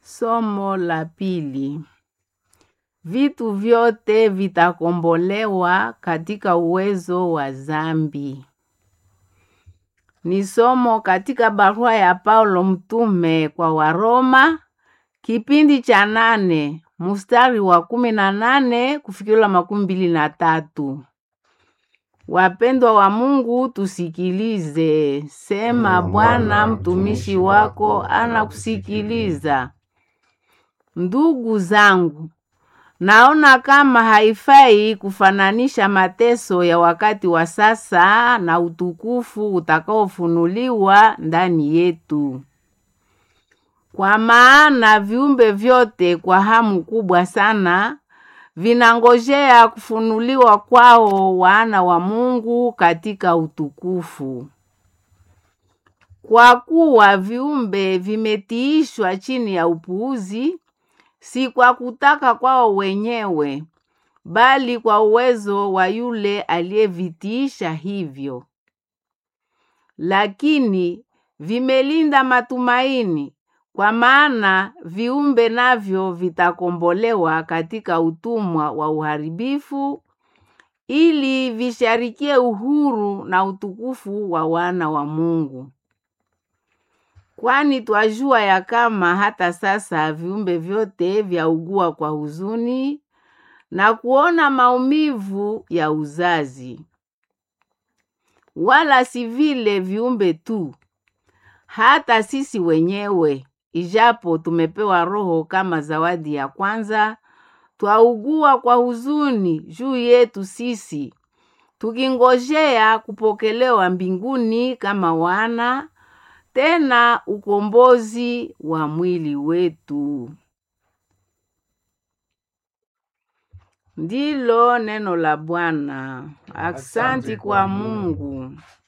Somo la pili. Vitu vyote vitakombolewa katika uwezo wa zambi. Ni somo katika barua ya Paulo mtume kwa Waroma kipindi cha nane mstari wa kumi na nane kufikila makumi mbili na tatu. Wapendwa wa Mungu, tusikilize. Sema, Bwana mtumishi wako anakusikiliza. Ndugu zangu, naona kama haifai kufananisha mateso ya wakati wa sasa na utukufu utakaofunuliwa ndani yetu. Kwa maana viumbe vyote kwa hamu kubwa sana vinangojea kufunuliwa kwao wana wa Mungu katika utukufu. Kwa kuwa viumbe vimetiishwa chini ya upuuzi, si kwa kutaka kwao wenyewe, bali kwa uwezo wa yule aliyevitiisha hivyo. Lakini vimelinda matumaini, kwa maana viumbe navyo vitakombolewa katika utumwa wa uharibifu, ili visharikie uhuru na utukufu wa wana wa Mungu. Kwani twajua ya kama hata sasa viumbe vyote vyaugua kwa huzuni na kuona maumivu ya uzazi. Wala si vile viumbe tu, hata sisi wenyewe, ijapo tumepewa Roho kama zawadi ya kwanza, twaugua kwa huzuni juu yetu sisi, tukingojea kupokelewa mbinguni kama wana tena ukombozi wa mwili wetu. Ndilo neno la Bwana. Aksanti kwa Mungu.